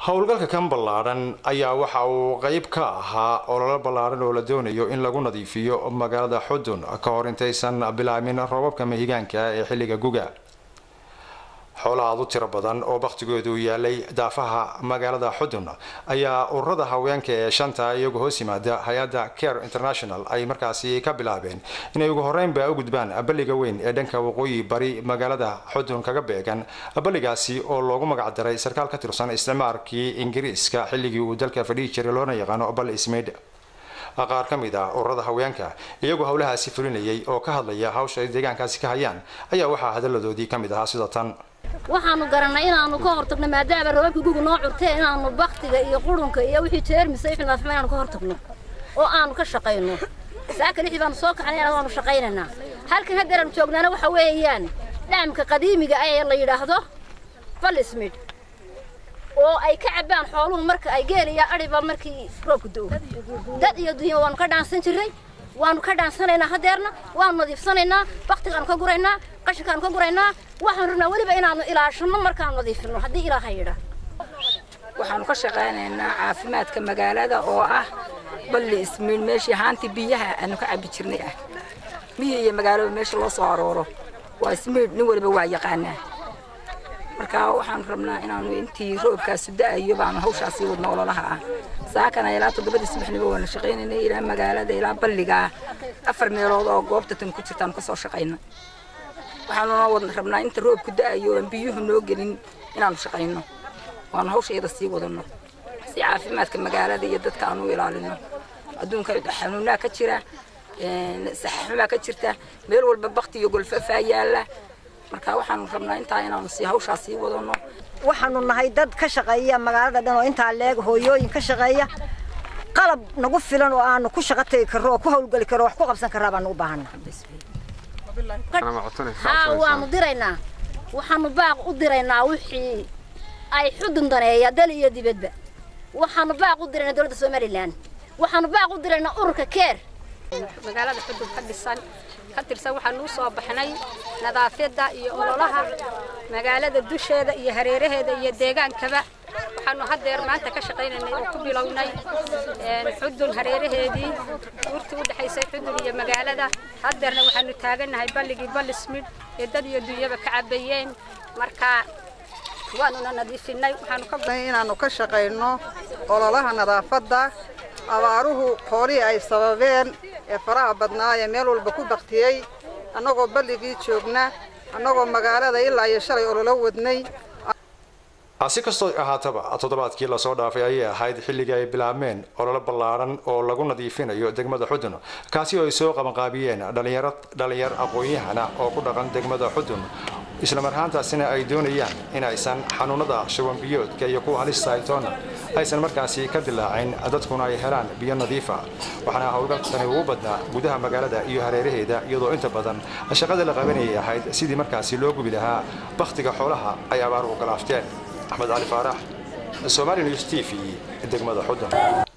howlgalka kan ballaadhan ayaa waxa uu qayb ka ahaa ololo ballaadhan oo la doonayo in lagu nadiifiyo magaalada xudun ka hor intaysan bilaabin roobabka mahigaanka ee xilliga guga xoolaha aad u tiro badan oo bakhtigoodu yaalay daafaha magaalada xudun ayaa ururada haweenka ee shanta iyagu hoos yimaada hay-adda care international ay markaasi ka bilaabeen inay ugu horeynba u gudbaan balliga weyn ee dhanka waqooyi bari magaalada xudun kaga beegan balligaasi oo loogu magac daray sarkaal ka tirsan isticmaarkii ingiriiska xilligii uu dalka fadhihi jiray loona yaqaano bal ismaid qaar ka mid ah ururada haweenka iyagoo howlahaasi fulinayay oo ka hadlaya hawsha ay deegaankaasi ka hayaan ayaa waxaa hadaladoodii ka mid ahaa sida tan waxaanu garannay inaanu ka hortagno maadaama roobabka guga noo curteen inaanu baktiga iyo qurunka iyo wixii jeermisa wixii nadaafima inaanu ka hortagno oo aanu ka shaqayno saaka lixdii baanu soo kaxnay waanu shaqaynaynaa halkan haddeer aanu joognaana waxa weeyaan dhacamka qadiimiga ee la yidhaahdo balismid oo ay ka cabbaan xooluhu marka ay geeliya adhiba markii roobku do dad iyo dunya waanu ka dhaansan jirray waanu ka dhaansanaynaa hadeerna waanu nadiifsanaynaa baktigaanu ka guraynaa qashinkaanu ka guraynaa waxaan rabnaa weliba inaanu ilaashano markaanu nadiifino haddii ilaaha yidhaa waxaanu ka shaqaynaynaa caafimaadka magaalada oo ah balli ismiin meeshii haantii biyaha aanu ka cabbi jirnay ah miyi iyo magaalaba meesha loo soo arooro waa ismiid nin waliba waa yaqaanaa marka waxaanu rabnaa inaanu intii roobkaasu da'ayo baanu hawshaasii wadno ololaha ah saakana ilaa toddobadii subaxniba waanu shaqaynaynay ilaa magaalada ilaa balligaa afar meelood oo goobta tan ku jirtaanu kasoo shaqayna waxaanuna wad rabnaa inta roobku da'ayo aan biyuhu noo gelin inaanu shaqayno waanu hawsha iyada sii wadano si caafimaadka magaalada iyo dadka aanu ilaalino adduunka xanuunaa ka jira saxaxumaa ka jirta meel walba bakti iyo golfafaa yaalla marka waxaanu rabnaa intaa inaanu sii hawshaa sii wadano waxaanu nahay dad ka shaqeeya magaalada dhan oo intaa leeg hooyooyin ka shaqeeya qalab nagu filan oo aanu ku shaqo tegi karro oo ku hawlgeli karro wax ku qabsan karraa baanu u baahana haa waanu diraynaa waxaanu baaq u diraynaa wixii ay xudun daneeya dal iyo dibadba waxaanu baaq u diraynaa dowladda somalilan waxaanu baaq u diraynaa ururka keer magaalada xudun ka dhisan ka tirsan waxaanu u soo baxnay nadaafadda iyo ololaha magaalada dusheeda iyo hareeraheeda iyo deegaankaba waxaanu haddeer maanta ka shaqaynaynay oo ku bilownay xudun hareeraheedii urtii u dhexaysay xudun iyo magaalada haddeerna waxaanu taagannahay balligii ballismid ee dad iyo dunyaba ka cabayeen marka waanuna nadiifinay waxaanu ka inaanu ka shaqayno ololaha nadaafadda abaaruhu xoolihii ay sababeen ee faraha badnaa ee meel walba ku baktiyey annagoo balligii joogna annagoo magaalada ilaa iyo shalay ololo wadnay si kastoo ahaataba toddobaadkii lasoo dhaafay ayay ahayd xilligii ay bilaabmeen ololo ballaadhan oo lagu nadiifinayo degmada xudun kaasi oo ay soo qabanqaabiyeen dhalinyaro dhalinyar aqoon-yahana oo ku dhaqan degmada xudun isla marhaantaasina ay doonayaan in aysan xanuunada shubanbiyoodka iyo kuwa halista aytoona aysan markaasi ka dilaacin dadkuna ay helaan biyo nadiifa waxaana howlgalkani ugu badnaa gudaha magaalada iyo hareeraheeda iyadoo inta badan shaqada la qabanayay ahayd sidii markaasi loo gubi lahaa bakhtiga xoolaha ay abaaruhu galaafteen axmed cali faarax somali news t v degmada xudun